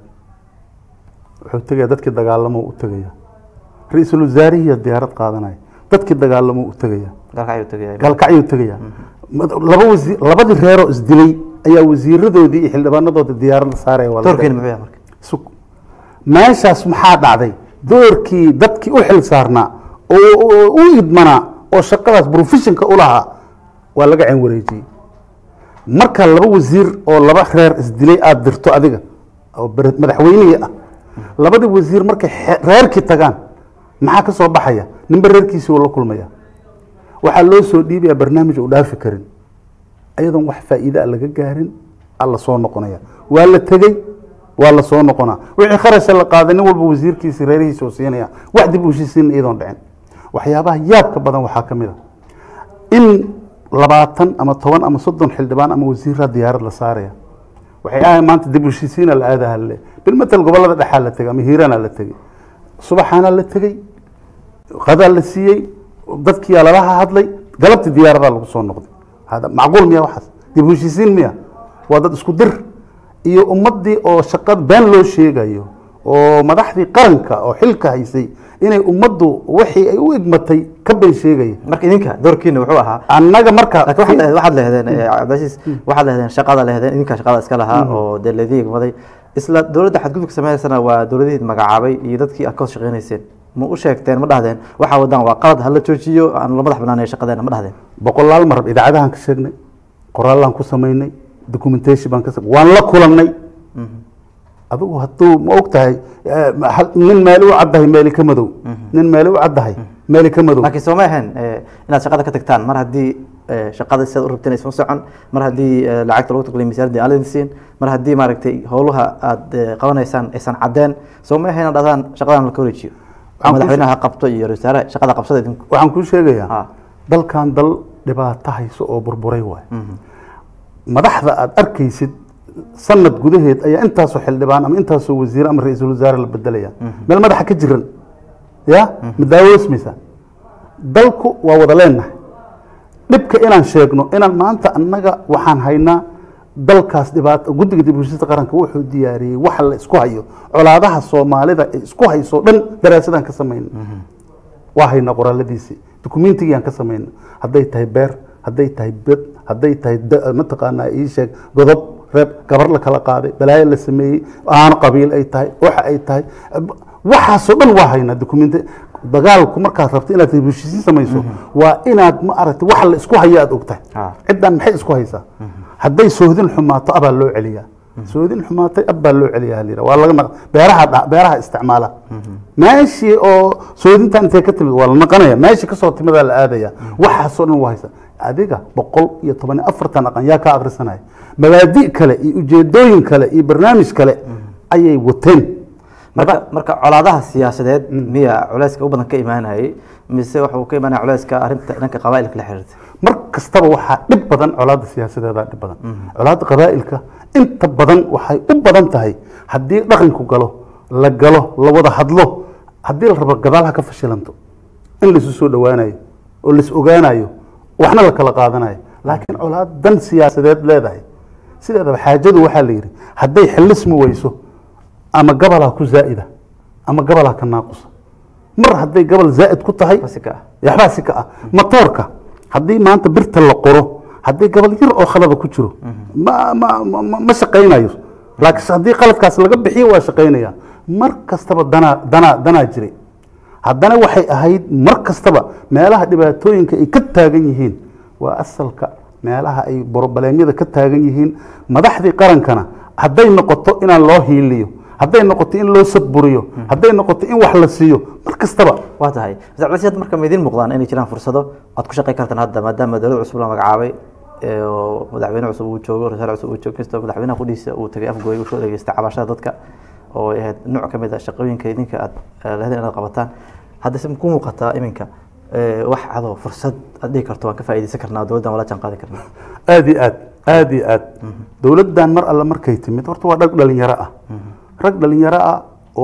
wuxuu tegaya dadkii dagaalamo u tegaya ra-iisul wasaarihiiya diyaarad qaadanaya dadkii dagaalamo u tegaya galkacyuu tegaya galkacyuu tegaya laba wasiir labadii reeroo isdilay ayaa wasiiradoodii iyo xildhibaanadoodii diyaaradda saaraya waa la doorkeena muxuu yahay marka sug meeshaas maxaa dhacday doorkii dadkii u xil saarnaa oo u idmanaa oo shaqadaas professionka u lahaa waa laga ceen wareejiyey marka laba wasiir oo laba reer isdilay aada dirto adiga oo ber- madaxweynihii ah labadii wasiir markay xe- reerkii tagaan maxaa ka soo baxaya ninba reerkiisii uu la kulmaya waxaa loo soo dhiibaya barnaamij uu dhaafi karin ayadoon wax faa'iide a laga gaarin a la soo noqonaya waa la tegey waa la soo noqonaa wixii kharasha la qaaday nin walba wasiirkiisi reerihiisa uu siinaya wax dib u heshiisiin iyadoon dhicin waxyaabaha yaabka badan waxaa ka mid a in labaatan ama toban ama soddon xildhibaan ama wasiiraa diyaarad la saaraya waxay ahay maanta dib u heshiisiina la aadaha le bilmatal gobolada dhexaa la tegay ama hiiraana la tegey subaxaana la tegey qadaa la siiyey dadkiyaa lalaha hadlay galabtii diyaaradaa lagu soo noqday hada macquul miya waxaas dib u heshiisiin miya waa dad isku dir iyo ummaddii oo shaqad been loo sheegayo oo madaxdii qaranka oo xilka haysay inay ummaddu wixii ay u igmatay ka been sheegaya marka idinka doorkiina wuxuu ahaa annaga marka laakiin waxaad lehed- waxaad lehdeen eh, cabdilcasiis waxaad lehdeen shaqada lehdeen idinka shaqada iska lahaa oo dee laydin igmaday isla dowladda xadgudubka sameynaysan waa dowladihii magacaabay iyo dadkii aad ka hoos shaqeynayseen ma u sheegteen ma dhahdeen waxaa wadaan waa qalad hala joojiyo aan la madax banaaneyo shaqadeena ma dhahdeen boqolaal mar idaacadahan ka sheegnay qoraallaan ku samaynay documentation baan ka waan la kulannay adigu hadduu ma og tahay eh, hal- nin meeli u caddahay meeli ka madow nin meeli u caddahay meeli ka madow laakiin sooma ahayn eh, inaad shaqada ka tagtaan mar haddii eh, shaqada sidaad u rabteen aysan u socon mar haddii eh, lacagta lagu taqliyo miisaanadii aan la idin siin mar haddii maaragtay howlaha aad eh, qabanaysaan aysan caddeen sooma ahayn inaad dhahdaan shaqadan la ka wareejiyo Waxaan ku madaxweynaha ha qabto iyo ra-iisul wasaare shaqada qabsada idinku waxaan kuu sheegayaa dalkan dal dhibaato hayso oo burburay waay madaxda aad arkaysid sanad gudaheed ayaa intaasoo xildhibaan ama intaasoo wasiir ama ra-iisul wasaare la bedelaya meel madaxa ka jiran ya ma daawoosmaysa dalku waa wada leenahay dhibka inaan sheegno inaan maanta annaga waxaan haynaa dalkaas dhibaato guddiga dib u heshiista qaranka wuxuu diyaariyey waxa la isku hayo colaadaha soomaalida ay isku hayso dhan daraasadaan ka samayna waa haynaa qoraaladiisii dukumentigiaan ka samayna hadday tahay beer hadday tahay bed hadday tahay da- mataqaanaa ii sheeg godob reeb gabar la kala qaaday balaayo la sameeyey aano qabiil ay tahay waxa ay tahay waxaasoo dhan waa haynaa dukumenti dagaalku markaad rabto inaad heshiisiin samayso waa inaad ma aragtay waxa la isku hayo aad ogtahay ciddan maxay isku haysaa hadday sohdin xumaato abaa loo celiyaa soodin xumaatay ab baa loo celiyaa halira waa laga naq- beeraha dha- beeraha isticmaala meeshii oo soodinta intay ka timid waa la naqanaya meeshii kasoo timidaa la aadaya waxaasoo dhan waa haysa adiga boqol iyo toban iyo afartan aqan yaa ka akrisanaya mabaadi kale iyo ujeedooyin kale iyo barnaamij kale ayay wateen marka marka colaadaha siyaasadeed miya culeyska u badan ka imaanayay mise waxuu ka imaanaya culeyska arrinta dhanka qabaa'ilka la xiriirta mar kastaba waxaa dhib badan colaadda siyaasadeeda dhib badan colaadda qabaa'ilka inta badan waxay u badan tahay haddii dhaqanku galo la galo la wada hadlo haddii la rabo gadaalha ka fashilanto in laisu soo dhowaanayo oo lais ogaanayo waxna la kala qaadanayo laakiin colaad dan siyaasadeed leedahay sideedaba xaajadu waxaa la yidhi hadday xillismi weyso ama gabalaa ku zaa'ida ama gabalaa ka naaqusa mar hadday gabal zaa'id ku tahay yaxbaa si ka ah matoorka haddii maanta birta la qoro haddii gabal yar oo khalada ku jiro ma ma ma- ma ma shaqaynayo laakiin haddii qaladkaas laga bixiyo waa shaqaynaya mar kastaba danaa danaa danaa jiray haddana waxay ahayd mar kastaba meelaha dhibaatooyinka ay ka taagan yihiin waa asalka meelaha ay borobaleemyada ka taagan yihiin madaxdii qarankana hadday noqoto inaan loo hiiliyo hadday noqoto in loo sadburiyo hadday noqoto in wax la siiyo mar kastaba waa tahay mr cabdilcasiis hadda marka ma idiin muuqdaan inay jiraan fursado aad ku shaqayn kartaan hadda maadaama dowlad cusub la magacaabay ee oo madaxweyne cusub uu joogo rasaal cusub uu joogo kastoo madaxweynaha qudhiisa uu tagay afgooy uu soo dhageystay cabashada dadka oo ay ahayd nooc ka mid ah shaqooyinka idinka aad eh, lehdeen inaad qabataan hadda se ku muuqataa iminka eh, wax adoo fursad aad dhihi karto waan ka faa'iidaysan karnaa dowladdan wala jaan qaadi karnaa aad iyo aad aad iyo aad dowladdan mar alle markay timid horta waa rag dhalinyaro ah rag dhalinyaro ah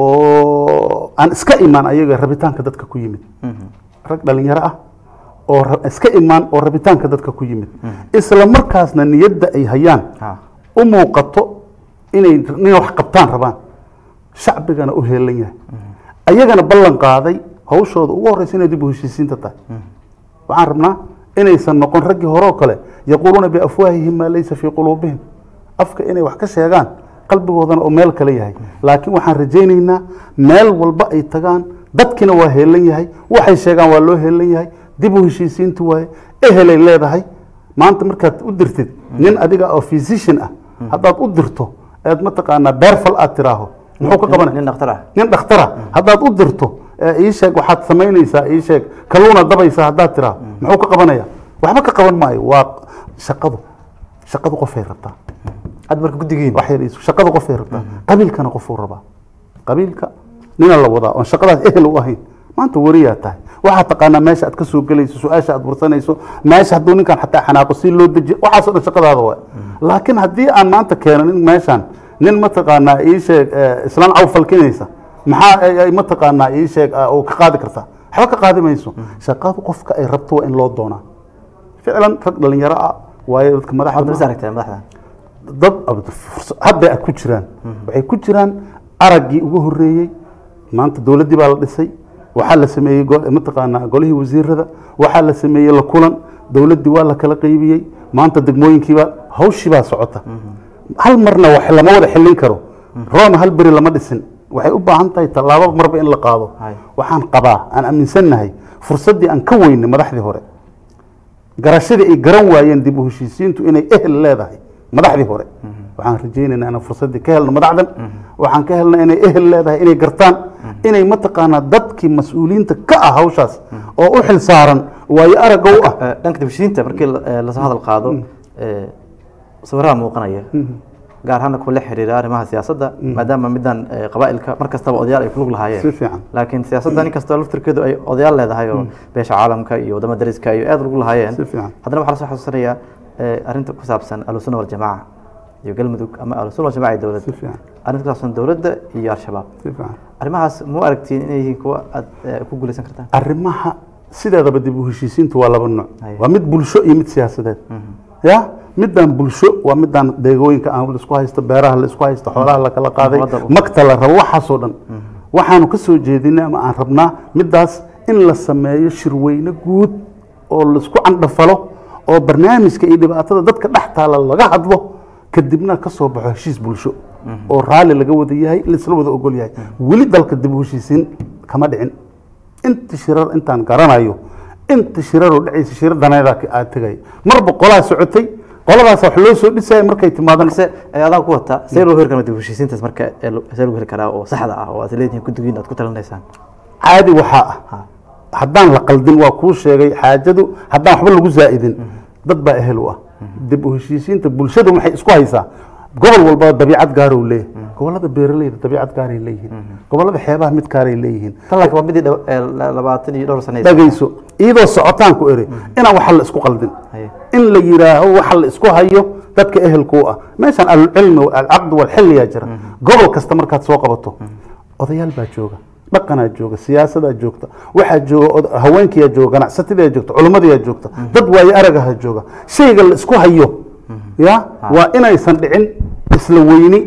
oo aan iska imaan ayaga rabitaanka dadka ku yimid rag dhalinyaro ah oo ra- iska imaan oo rabitaanka dadka ku yimid isla markaasna niyadda ay hayaan u muuqato inay inay wax qabtaan rabaan shacbigana u heelan yahay ayagana ballan qaaday hawshooda ugu horreysa inay dib u heshiisiinta tahay waxaan rabnaa inaysan noqon raggii hore oo kale yaquuluuna biafwaahihim maa laysa fii quluubihim afka inay wax ka sheegaan qalbigoodana oo meel kale yahay laakiin waxaan rajaynaynaa meel walba ay tagaan dadkina waa heelan yahay waxay sheegaan waa loo heelan yahay dib u heshiisiintu waaye ehelay leedahay maanta markaad u dirtid nin adiga oo physician ah haddaad u dirto eed mataqaanaa beerfal aad tiraaho muxuu ka qabanaya nin dhakhtar ah nin dhakhtara haddaad u dirto ee ii sheeg waxaad samaynaysaa ii sheeg kalluuna dabaysaa haddaad tiraa muxuu ka qabanaya waxba ka qaban maayo waa shaqadu shaqadu qofay rabtaa had marka guddigiin wax yar iisu shaqadu qofay rabtaa qabiilkana qofuu rabaa qabiilka nina la wadaa oon shaqadaas ehel u ahayn maanta wariyaa tahay waxaad taqaanaa meesha aad ka soo gelayso su-aasha aad warsanayso meesha hadduu ninkan xataa xanaaqo si loo dejiyo waxaasoo dhan shaqadaada waa laakiin haddii aan maanta keeno nin meeshaan nin mataqaanaa ii sheeg eh, islaan caw falkinaysa maxaa ay- ay mataqaanaa ii sheeg ah, oo ka qaadi kartaa waxba ka qaadi mayso shaqadu qofka ay rabto waa in loo doonaa ficlan rag dhalinyaro ah waayo dadka madaxda Hadda mis aragtay madaxda dad ab- furs- hadda ay ku jiraan waxay ku jiraan araggii ugu horeeyey maanta dowladdii baa la dhisay waxaa la sameeyey go- mataqaanaa golihii wasiirada waxaa la sameeyey la kulan dowladdii waa la kala qaybiyey maanta degmooyinkiibaa hawshii baa socota hal marna wax lama wada xillin karo roona hal beri lama dhisin waxay u baahan tahay tallaabo marba in la qaado waxaan qabaa aan aaminsannahay fursaddii aan ka weynay madaxdii hore garashadii ay garan waayeen dib u heshiisiintu inay ehel leedahay madaxdii hore waxaan rajaynaynaa inaan fursaddii ka helno madaxdan waxaan ka helna inay ehel leedahay inay gartaan inay mataqaanaa dadkii mas-uuliyiinta ka ah hawshaas oo u xil saaran waayo aragga u ah Eh, dhanka dib u heshiisiinta markii la- eh, lasoo hadal qaado eh, sawiraha muuqanaya gaar ahaana kuwa la xiriira arrimaha siyaasadda maadaama middan eh, qabaa'ilka mar kastaba odayaal ay ku lug lahaayeen si fiican laakiin siyaasadda nin kastoo laftirkeedu ay odayaal leedahay oo beesha caalamka iyo wadamo dariska iyo aad ugu lahaayeen si fiican haddana waxaa lasoo xasuusanayaa eh, arrinta ku saabsan ahlusunna waljamaaca iyo galmudug ama ahlusunna waljamaca iyo dowladda si fiican arrinta ku saabsan dowladda iyo al-shabaab si fiican arrimahaas mu aragtiin inay yihiin kuwa aad eh, ku guuleysan kartaan arrimaha sideedaba dib u heshiisiintu waa laba nooc Haye. waa mid bulsho iyo mid siyaasadeed ya midaan bulsho waa midaan deegooyinka aan laisku haysto beeraha laisku haysto xoolaha la kala qaaday Wadda- magta la rabo waxaasoo dhan waxaanu ka soo jeedinay ama aan rabnaa midaas in la sameeyo shirweyne guud oo laisku candhafalo oo barnaamijka iyo dhibaatada dadka dhex taala laga hadlo kadibna ka soo baxo heshiis bulsho oo raalli laga wada yahay laisla wada ogol yahay weli dalka dib u heshiisiin kama dhicin inta shirar intaan garanayo inta shiraroo dhacaysa shira daneeda aad tegay marba qolaa socotay qoladaas wax loo soo dhisaya markay timaadan balse eh, adaan ku wata see loo heli karaa dib u heshiisiintaas marka eh, lo- see lagu heli karaa oo saxda ah oo aad leedihiin guddigiin aad ku talinaysaan caadi waxaa ah haddaan la qaldin waa kuu sheegay xaajadu haddaan waxba lagu zaa'idin dad baa ehel u ah dib u heshiisiinta bulshadu maxay isku haysaa gobol walba dabiicad gaaruu leeyahay gobolada beeraleyda dabiicad gaaray leeyihiin gobolada xeebaha mid gaaray leeyihiin tan laakiin waa midii dhaw- eh, la- labaatan iyo dhowr sano dhagayso iyadoo socotaan ku eri inaan waxa la isku qaldin Haye. in la yidhaaho waxa la isku hayo dadka ehelku u ah meeshan alcilmi alcaqd walxilliyaa jira gobol kasta markaad soo qabato odayaal baa jooga dhaqanaa jooga siyaasadaa joogta waxaa jooga od- haweenkiyaa jooga ganacsatadayaa joogta culimmadayaa joogta dad waayo aragaha jooga shayga la isku hayo ya waa inaysan dhicin isla weyni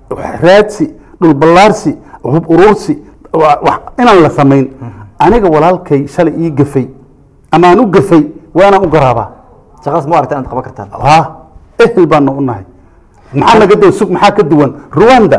raadsi dhulballaarsi hub urursi wa- wax- inaan la samayn aniga walaalkay shalay ii gafay ama aan u gafay waa inaan u garaabaa shaqadaas ma aragta inaad qaban kartaan ha ehel baana u nahay maxaa naga duwan sug maxaa ka duwan rwanda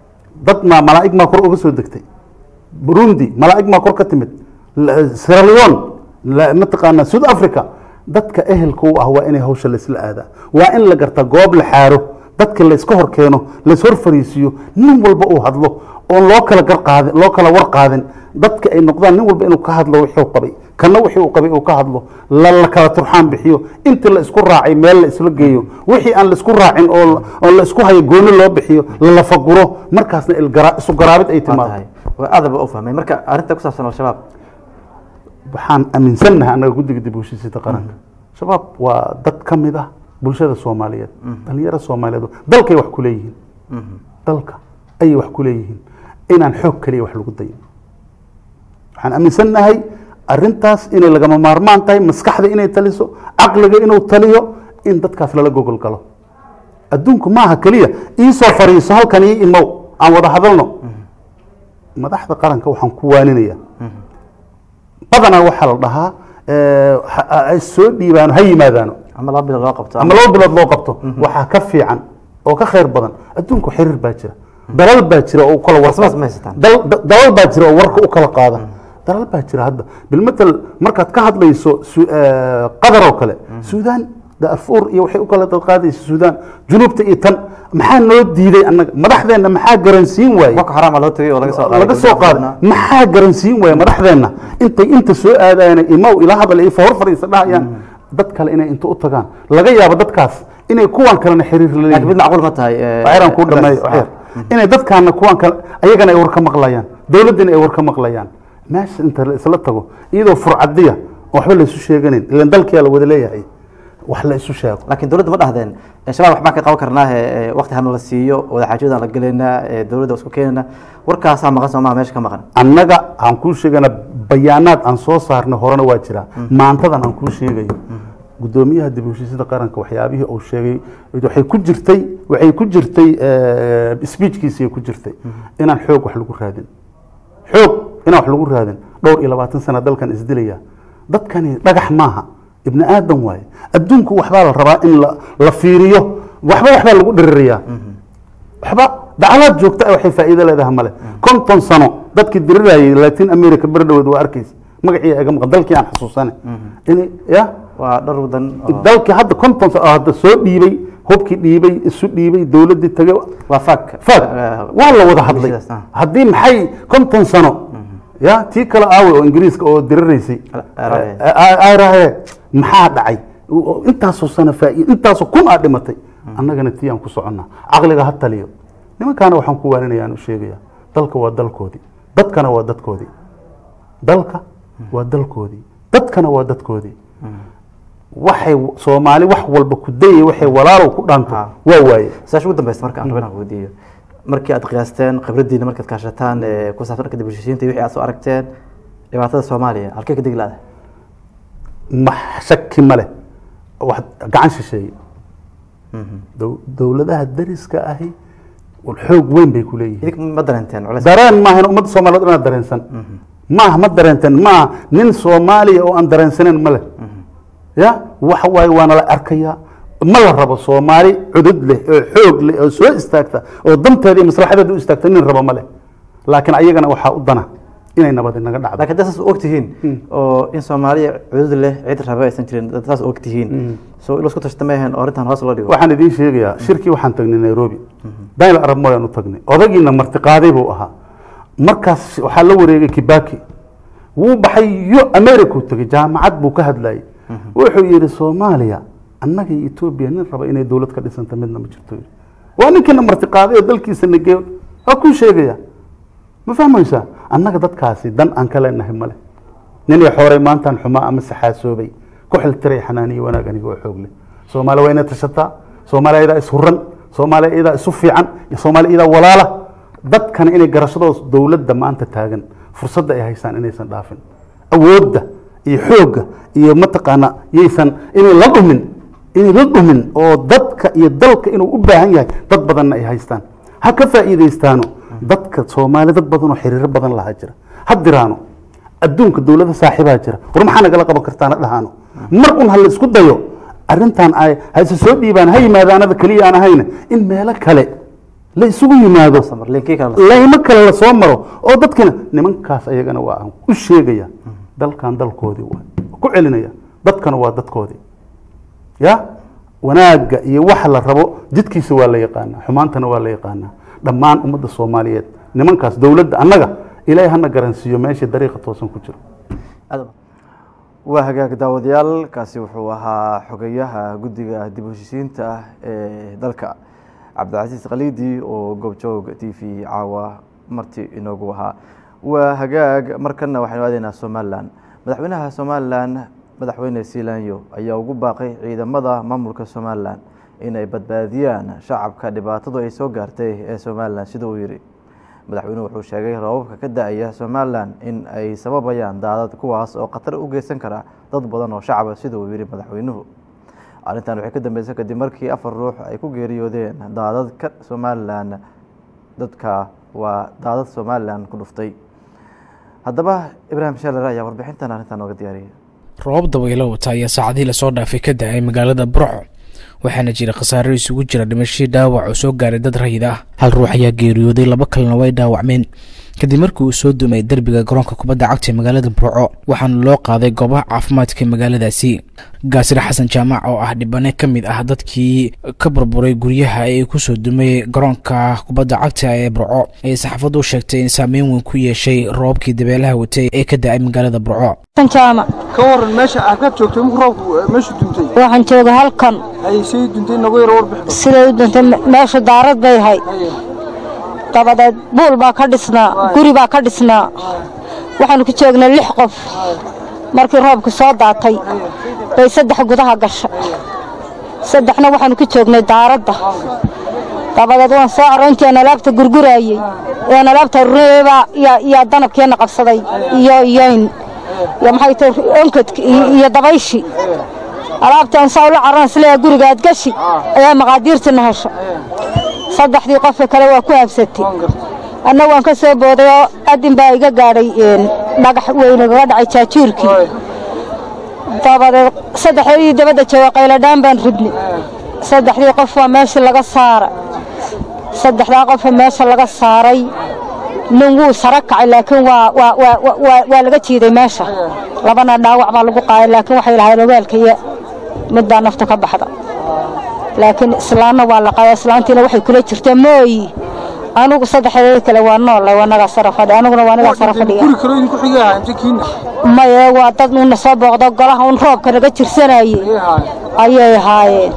dad maa malaa'ig maa kor uga soo degtay burundi malaa'ig maa kor ka timid La- sierra leone la- mataqaanaa south africa dadka ehelka u ah waa inay hawsha laisla aadaa waa in la gartaa goob la xaaro dadka layska hor keeno layshor fariisiiyo nin walba uu hadlo oon loo kala gar qaadin loo kala war qaadin dadka ay noqdaan nin walba inuu ka hadlo wixii uu qabay kana wixii uu qabay uu ka hadlo la la kala turxaan bixiyo intii la isku raacay meel la isla geeyo wixii aan la isku raacin oo la- oo la isku hayo gooni loo bixiyo la lafaguro markaasna ilgara- isu garaabid ay waa timaado tahay waa aad ba u fahmay marka arrinta ku saabsan al-shabaab waxaan aaminsannahay annaga guddiga dib u heshiisiinta qaranka shabaab waa dad ka mid ah bulshada soomaaliyeed dhalinyaro soomaaliyeed dalkay wax ku leeyihiin dalka ayay wax ku leeyihiin inaan xoog kaliya wax lagu dayin waxaan aaminsannahay arrintaas inay lagama maarmaan tahay maskaxda inay taliso caqliga inuu taliyo in dadkaas lala gogol galo adduunku maaha keliya iisoo fariiso halkan ii imow aan wada hadalno madaxda qaranka waxaan ku waaninaya badanaa waxaa la dhahaa eh, ha- ay soo dhiibaano ha yimaadaano ama laba bilood loo qabto ama laba bilood loo qabto waxaa ka fiican oo ka khayr badan adduunku xiriir baa jira dalal baa jira oo u kala Warsabaas ma haysataan? dal- da- dalal baa jira oo warka u kala qaada dalal baa jira hadda bilmatal markaad ka hadlayso Su- eh, qatar oo kale suudaan darfuur iyo waxay u kala dadqaadaysa suudaan junuubta iyo tan maxaa noo diiday annaga madaxdeenna maxaa garansiin waaye boko xaraam baa loo tegay oo laga soo qaaday laga soo qaada maxaa garansiin waaya madaxdeenna intay inta soo aadayaan imaw ila hadal iyo hor fadhiisa dhahayaan dad kale inay inta u tagaan laga yaabo dadkaas inay kuwan kalena xiriir la laakiin mid leeyihiin macquul ma tahay eh, waxyaraan kuu dhameeyo ah. waxyar inay dadkaana kuwan kale ayagana ay war ka maqlayaan dowladdina ay war ka maqlayaan meesha inta la isla tago iyadoo furcadiya oo waxba la isu sheeganin ilan dalkiyaa la wada leeyahay wax la isu sheego laakiin dowladda ma dhahdeen eh, shabaab waxbaan ka qaban karnaa eh, waqti hana la siiyo wadaxaajoodaan la gelaynaa eh, dowladda isku keenayna warkaasaa maqan soo maha meesha ka maqan annaga aan kuu sheegana bayaanaad aan soo saarnay horena waa jiraa maantadan aan kuu sheegayo gudoomiyaha dib u heshiisada qaranka waxyaabihii uu sheegay waxay ku jirtay waxay ku jirtay speechkiisii ku jirtay inaan xoog wax lagu raadin xoog inaan wax lagu raadin dhowr iyo labaatan sana dalkan isdilaya dadkani dhagax maaha ibni aadan waaye adduunku waxbaa la rabaa in la la fiiriyo waxba waxbaa lagu dhirirayaa waxba dacalaad joogta ah waxay faa'iido leedahay male konton sano dadkii dirirayay latin america berdhoweed waa arkaysa magacii iga maqan dalkii aan xasuusane in ya waa dhowr wadan oo- dalkii hadda konton sano oo hadda soo dhiibay hubkii dhiibay isu dhiibay dowladdii tagay waa fak fag waa la wada hadlay bulshadaas, ah. haddii maxay konton sano ya tii kale aawe oo ingiriiska oo diriraysay rahe maxaa dhacay oo intaasoo sano faa'iid intaasoo kun aa dhimatay annagana tii aan ku soconnaa caqliga ha taliyo nimankaana waxaan ku waaninaya aan u sheegaya dalka waa dalkoodii dadkana waa dadkoodii dalka waa dalkoodii dadkana waa dadkoodii waxay soomaali wax walba ku dayay waxay walaalow ku dhaanto waa waaye saasha ugu dambeysa marka aan rabin aan weydiiyo markii aad qiyaasteen khibraddiina markaad kaashataan ee ku saabsan dhanka dib u heshiisiinta iyo wixii aad soo aragteen dhibaatada soomaaliya halkee ka degi laada ma shaki ma leh wax gacan shisheeye Dow- dowladaha dariska ahi xoog weyn bay ku leeyihiin idink ma dareenteen culays dareen maahan ummadda soomaaliyeed inaad dareensan maaha ma dareenteen maaha nin soomaaliya oo aan dareensaneyn ma leh ya waxa waaye waana la arkayaa ma la rabo soomaali cudud leh oo xoog leh oo soo istaagta oo danteeda iyo maslaxadeeda u istaagta nin rabo ma leh laakiin ayagana waxaa u dana inay nabadi naga dhacdo laakiin dad saas og tihiin oo in soomaaliya cudud leh cid raba aysan jirin dad saas og tihiin so ilo isku tashta meehen oo arrintan hoos loo dhigo waxaan idiin sheegayaa shirkii waxaan tagnay nairobi daniel arab moyaan u tagnay odagiina martiqaaday buu ahaa markaas waxaa la wareegay kibaki wuu baxay yo america u tegay jaamacad buu ka hadlayay wuxuu yidhi soomaaliya annaga iyo etoobiya nin raba inay dowlad ka dhisanta midna ma jirto yidhi waa ninkiina martiqaaday oo dalkiisa nageeyo waa kuu sheegaya ma fahmaysaa annaga dadkaasi dan aan ka leenahay male ninay xooray maantaan xumaa ama saxaasoobay ku xiltiray xanaaniyo wanaag aniga oo xoog leh soomaaliya waa inay tashataa soomaaliya iyadaa ishuran soomaaliya iyadaa isu fiican iyo soomaaliya iyadaa walaala dadkana inay garashadooda dowladda maanta taagan fursadda ay haystaan inaysan dhaafin awoodda iyo xoogga iyo mataqaana yaysan inay la dhumin inay la dhumin oo dadka iyo dalka inuu u baahan yahay dad badanna ay haystaan ha ka faa'iidaystaano dadka soomaali dad badan oo xiriiro badan lahaa jira ha diraano adduunka dowlada saaxiibaa jira war maxaa nagala qaban kartaana dhahaano mar un ha la isku dayo arrintan ay ha isa soo dhiibaan ha yimaadaanada keliya aan ahayna in meelo kale la isugu yimaado laymo kale la soo maro oo dadkina nimankaas ayagana waa aan u sheegaya dalkan dalkoodii waa ku celinaya dadkana waa dadkoodii ya wanaagga iyo waxa la rabo jidkiisa waa la yaqaanaa xumaantana waa la yaqaanaa dhammaan ummadda soomaaliyeed nimankaas dowladda annaga ilaahay hana garansiiyo meesha dariiqa toosan ku jiro waa hagaag daawadayaal kaasi wuxuu ahaa xogeyaha guddiga dib u heshiisiinta ah ee dalka cabdicasiis khaliidi oo goobjoog t v caawa marti inoogu ahaa waa hagaag markana waxaynu aadaynaa somalilan madaxweynaha somalilan madaxweyne siilaanyo ayaa ugu baaqay ciidamada maamulka somalilan inay badbaadiyaan shacabka dhibaatadu ay soo gaartay ee somalilan sida uu yidhi madaxweynuhu wuxuu sheegay roobabka ka da-aya somalilan in ay sababayaan daadad kuwaas oo khatar u geysan kara dad badan oo shacaba sida uu yidhi madaxweynuhu arrintan waxay ka dambeysay kadib markii afar ruux ay ku geeriyoodeen daadad ka somalilan dadka waa daadad somalilan ku dhuftay haddaba ibraahim shaler ayaa warbixintan arrintan nooga diyaariyay roobab dabaylo wata ayaa saacadihii lasoo dhaafay ka da-ay magaalada burco waxaana jira khasaaro isugu jira dhimashadii dhaawac oo soo gaaray dad rayid ah hal ruux ayaa geeriyooday laba kalena way dhaawacmeen kadib markii uu soo dumay derbiga garoonka kubadda cagta ee magaalada burco waxaana loo qaaday goobaha caafimaadka ee magaaladaasi gaasir xasan jaamac oo ah dhibane ka mid ah dadkii ka burburay guryaha ee kusoo dumay garoonka kubadda cagta ee burco ayay saxaafaddu sheegtay in saameyn weyn ku yeeshay roobkii dabeelaha watay ee ka da-ay magaalada burco jaamac ka waran meesha halkaad joogtay markuu roobku meeshu duntay waxaan jooga halkan ay say duntay nagu yar warbixin siday u duntay meesha daarad bay ahayd dabadeed buul baa ka dhisnaa guri baa ka dhisnaa waxaanu ku joognay lix qof markii roobku soo daatay bay saddex gudaha gasha saddexna waxaanu ku joognay daaradda dabadeed waan soo caro intiaan alaabta gurguraayey ean alaabta rureebaa yaa danabkeenna qabsaday iyo iyoyn iyo maxay tahay onkadki iyo dabayshi alaabtaan saa ula carran isleeyaa guriga aad gashi ayaa maqaadiirtina hesha saddexdii qofka kale waa ku habsatay anna waan ka soo booday oo adin baa iga gaadhay dhagax weyn igaga dhacay jaajuurkii dabadeed saddexdii dabadda jooga qayladhaan baan ridnay saddexdii qof waa meeshii laga saara saddexdaa qofa meesha laga saaray nin wuu sara kacay laakiin waa laga jiiday meesha labana dhaawac baa lagu qaaday laakiin waxay lahayd ogaalka iyo midbaa nafta ka baxda laakiin islaanna waa la qaaday islaantiina waxay kula jirtaa mooyi anugu saddexdeeda kale waa nool waa nagaa sara fadhi anuguna waa nagaa sara fadhiya guri kale idinku xiga ahaa inta kiina maye waa dad uuna soo booqdo golaha un roobka naga jirsanayey ayay ahaayeen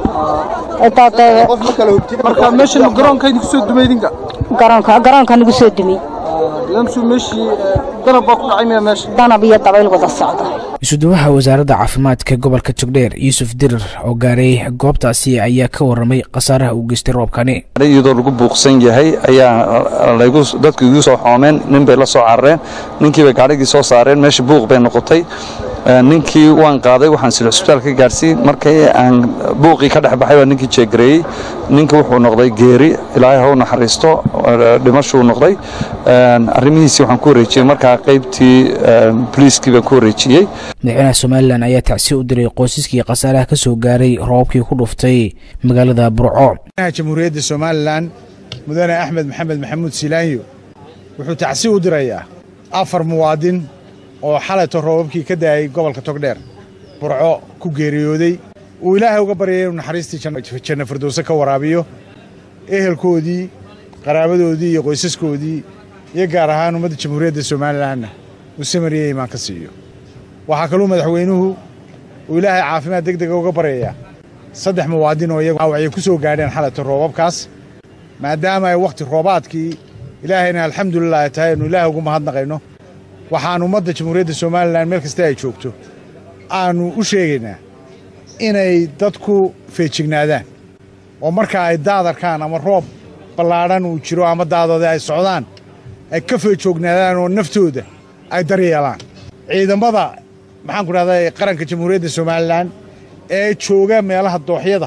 marka meeshan garoonka idinku soo dumay idinka garoonka garoonka nagu soo dumay lamsu meeshii danab baa ku dhacay miya meesha danab iyo dabayl wada socda isuduwaha wasaaradda caafimaadka gobolka togdheer yuusuf dirir oo gaaray goobtaasi ayaa ka waramay khasaaraha uu geystay roobkani iyadoo lagu buuqsan yahay ayaa laygu dadku igu soo xoomeen nin bay la soo carareen ninkiibay gaadhigii soo saareen meesha buuq bay noqotay ninkii waan qaaday waxaan sila cusbitaal ka gaarsiin markii aan buuqii ka dhex baxay baa ninkii jeegareeyey ninkii wuxuu noqday geeri ilaahay ha u naxariisto dhimashuu noqday arrimihiisii waxaan ku wareejiyey markaa qaybtii boliiskii baan ku wareejiyey madaxweynaha somalilan ayaa tacsi u diray qoysaskii khasaaraha ka soo gaaray roobkii ku dhuftay magaalada burco jamhuuriyadda somalilan mudane axmed maxamed maxamuud silaanyo wuxuu tacsi u dirayaa afar muwaadin oo xalayto roobabkii ka daayay gobolka togdheer burco ku geeriyooday uu ilaahay uga baryay inuu naxariistii janna firdowse ka waraabiyo ehelkoodii qaraabadoodii iyo qoysaskoodii iyo gaar ahaan ummadda jamhuuriyadda somalilanna uu samariya imaan ka siiyo waxaa kaluu madaxweynuhu uu ilaahay caafimaad deg dega uga baryayaa saddex muwaadin oo iyagu dhaawacyo ku soo gaadheen xalayto roobabkaas maadaama ay wakhti roobaadkii ilaahayna alxamdulilah ay tahay aynu ilaahay ugu mahadnaqayno waxaan ummadda jamhuuriyadda somalilan meel kasta ay joogto aanu u sheegaynaa inay dadku feejignaadaan oo marka ay daadarkaan ama roob ballaadhan uu jiro ama daadooda ay socdaan ay ka feejoognaadaan oo naftooda ay daryeelaan ciidamada maxaan ku dhahday qaranka jamhuuriyadda somalilan ee jooga meelaha dooxyada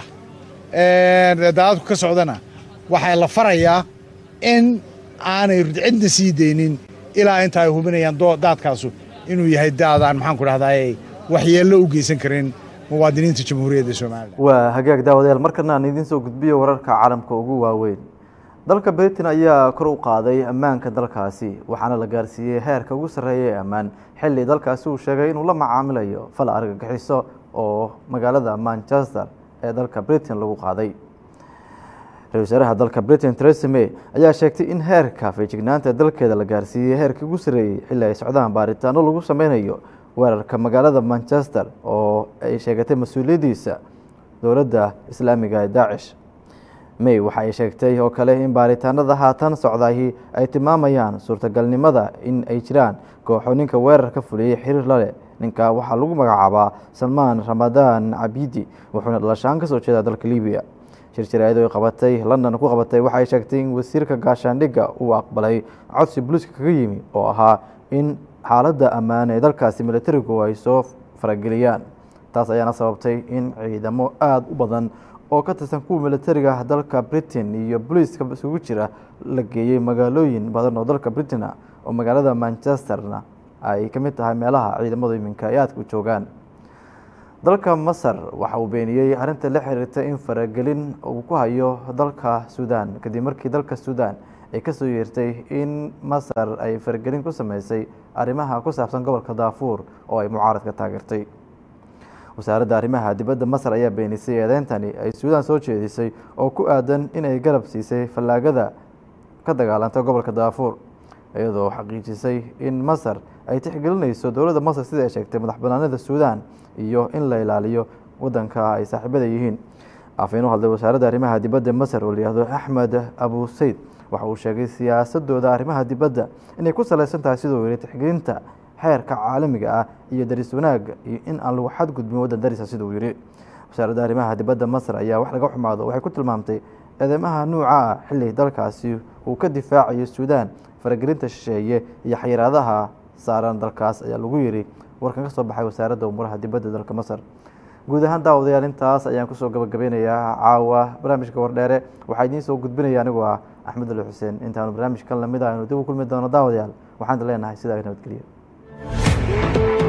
daadadku ka socdana waxaa la farayaa in aanay cidna sii daynin ilaa inta ay hubinayaan daadkaasu inuu yahay daadaan maxaan ku dhahday waxyeello u geysan karin muwaadiniinta jamhuuriyadda somalilan waa hagaag daawadayaal markana aan idiin soo gudbiyo wararka caalamka ugu waaweyn dalka britain ayaa kor u qaaday ammaanka dalkaasi waxaana la gaarsiiyey heerka ugu sarreeya ee ammaan xilli dalkaasi uu sheegay inuu la macaamilayo fal argagixiso oo magaalada manchester ee dalka britain lagu qaaday ra-isul wasaaraha dalka britain theresa may ayaa sheegtay in heerka feejignaanta dalkeeda la gaarsiiyey heerkii ugu sarreeyey xilli ay socdaan baaritaano lagu sameynayo weerarka magaalada manchester oo ay sheegatay mas-uuliyaddiisa dowladda islaamiga ee daacish may waxa ay sheegtay oo kale in baaritaanada haatan socdahi ay tilmaamayaan suurtagalnimada in ay jiraan kooxo ninka weerarka fuliyey xiriir la leh ninka waxaa lagu magacaabaa salmaan ramadaan cabidi wuxuuna dhalashaan kasoo jeedaa dalka libiya shir jaraa'id ay qabatay london ku qabatay waxay sheegtay in wasiirka gaashaandhigga uu aqbalay codsi booliiska kaga yimi oo ahaa in xaaladda ammaan ee dalkaasi militarigu ay soo farageliyaan taas ayaana sababtay in ciidamo aada u badan oo ka tirsan kuwa militariga dalka britain iyo booliiska isugu jira la geeyey magaalooyin badan oo dalka britain ah oo magaalada manchesterna ay ka mid tahay meelaha ciidamadu iminka ay aadka u joogaan dalka masar waxa uu beeniyey arrinta la xiriirta in faragelin uu ku hayo dalka suudaan kadib markii dalka suudaan ay kasoo yeertay in masar ay faragelin ku sameysay arrimaha ku saabsan gobolka daafuur oo ay mucaaradka taageertay wasaaradda arrimaha dibadda masar ayaa beenisay eedeyntani ay suudaan soo jeedisay oo ku aadan inay garab siisay fallaagada ka dagaalanta gobolka daafuur iyadoo xaqiijisay in masar ay tixgelinayso dowladda masar sida ay sheegtay madax banaanida suudaan iyo in la ilaaliyo wadanka ay saaxiibada yihiin afeen u hadlay wasaaradda arrimaha dibadda masar oo layihahdo axmed abu sayd waxa uu sheegay siyaasadooda arrimaha dibadda inay ku saleysan tahay siduu yihi tixgelinta xeerka caalamiga ah iyo daris wanaagga iyo in aan lagu xadgudbin waddan darisa siduu yihi wasaaradda arrimaha dibadda masar ayaa wax laga xumaado waxay ku tilmaamtay eedeymaha nuuca ah xilli dalkaasi uu ka difaacayo suudaan faragelinta shisheeye iyo xayiraadaha saaran dalkaas ayaa lagu yiri warkan ka soo baxay wasaaradda umuuraha dibadda dalka masar guud ahaan daawadayaal intaas ayaan kusoo gabagabeynayaa caawa barnaamijka wardheere waxaa idiin soo gudbinaya anigoo ah axmed ali xuseen intaanu barnaamijkan lamid ah aynu dib u kulmi doono daawadayaal waxaan leenahay sidaa nabadgelyo